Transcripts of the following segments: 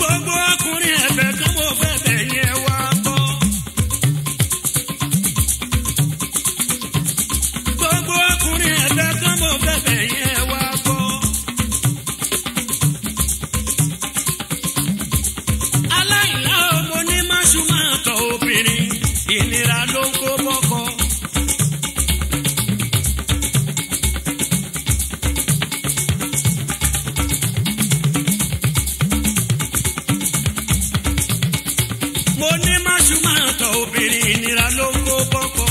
gbogbo ọkùnrin ẹ̀fẹ̀ kan mo fẹ́ bẹ̀ yẹn wá gbọ́. gbogbo ọkùnrin ẹ̀fẹ̀ kan mo fẹ́ bẹ̀ yẹn wá gbọ́. aláìlá ọmọ ní máṣu máa tọ obìnrin ìnira ló ń kó bọ́kọ. mo ní máṣu máa tọ obìnrin ìnira ló ń kó bọ́kọ.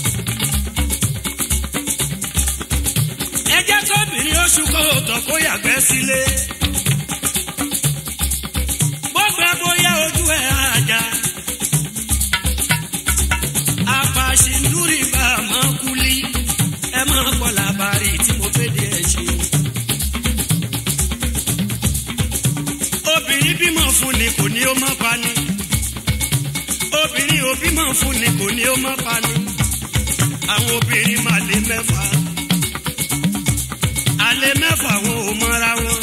ẹ jẹ́ kóbìnrin oṣù kó tọ̀ kó yàgbẹ́ sílé. bọ́gbẹ́ bóyá ojú ẹ̀ àjà. apàṣíndúrì bá a máa kúlí. ẹ máa kọ́ làbárí tí mo fẹ́ di ẹ̀ ṣe. obìnrin bímọ fún ni kò ní ó má pa ni. obìnrin ò bímọ fún ni kò ní ó má pa ni. àwọn obìnrin máa lé mẹ́fà. alẹ́ mẹ́fà wọn ò mọ́ra wọn.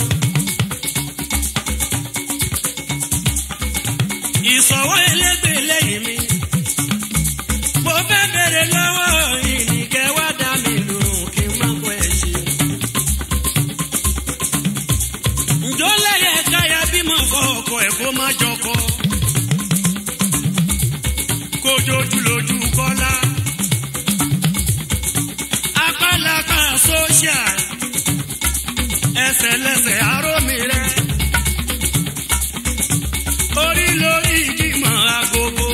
ìsọ̀wọ́ elégbè lẹ́yìn mi. mo fẹ́ bèrè lọ́wọ́ ìnìkẹ́ wá dá mi lòrùn kí n má kọ́ ẹ̀ ṣe. ǹjọ́ lẹ́yẹ káyà bímọ fọ ọkọ ẹ̀ kó má jọkọ. kójójú lójú kọ́lá. apálapá sóṣà. ẹsẹ̀ lẹ́sẹ̀ aró mi rẹ̀ orí lórí ìgbìmọ̀ agogo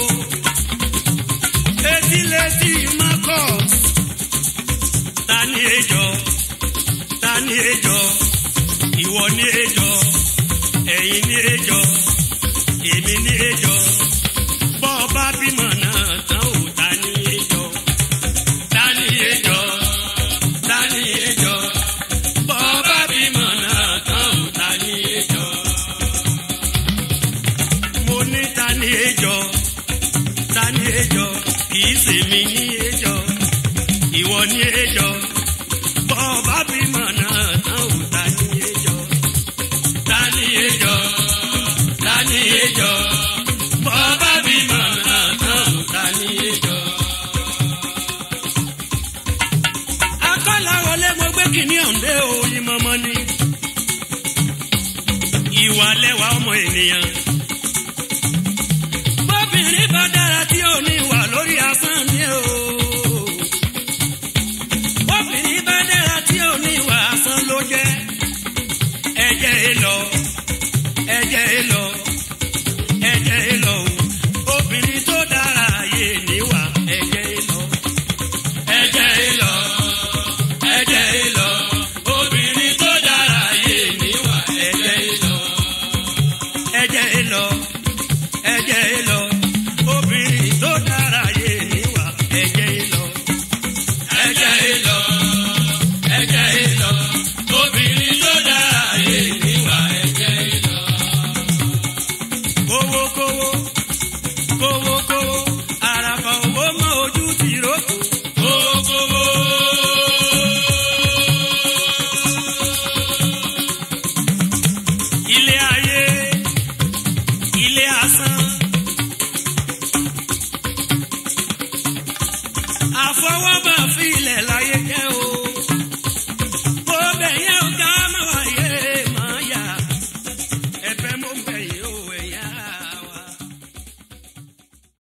etí létí marcus ta ni ejò ta ni ejò ìwọ ni ejò ẹ̀yin ni ejò èmi ni ejò bọ́ ọ bá bímọ náà tán ò ta ni ejò ta ni ejò ta ni ejò bọ́ ọ bá bímọ náà tán ò ta ni ejò mo ní ta ni ejò ta ni ejò kìí ṣe mi ní ejò ìwọ ní ejò bọ́ bá bímọ náà tán ò ta ni ejò ta ni ejò ta ni ejò bọ́ bá bímọ náà tán ò ta ni ejò. akọ́lá wọlé mo gbé kìíní ọ̀ǹdẹ́ òyìn mọ́mọ́ ni ìwà lẹ́wà ọmọ ènìyàn bóbìnrin bá dára tí ò ní wà lórí asán ni o. bóbìnrin bá dára tí ò ní wà asán ló jẹ́. ẹ̀jẹ̀ ẹ lọ ẹ̀jẹ̀ ẹ lọ ẹ̀jẹ̀ ẹ lọ o. obìnrin tó dára yé níwà ẹ̀jẹ̀ ẹ lọ. ẹ̀jẹ̀ ẹ lọ ẹ̀jẹ̀ ẹ lọ obìnrin tó dára yé níwà ẹ̀jẹ̀ ẹ lọ. ẹ̀jẹ̀ ẹ lọ ẹ̀jẹ̀ ẹ lọ obìnrin tó dára yé níwà ẹ̀jẹ̀ ẹ lọ. ẹ̀jẹ̀ ẹ lọ ẹ̀jẹ̀ ẹ lọ obìnrin tó dára yé níwà ẹ̀jẹ̀ ẹ lọ. kówó kówó kówó kówó àràfà owó mọ ojú ti rókò. kówó kówó. ilé ayé ilé asán. àfọwọ́bà fi ilẹ̀ láyé jẹ́ o. bó bẹ̀ yẹn ọ̀gá máa wáyé máa yà. ẹ̀fẹ̀ mo bẹ̀ yìí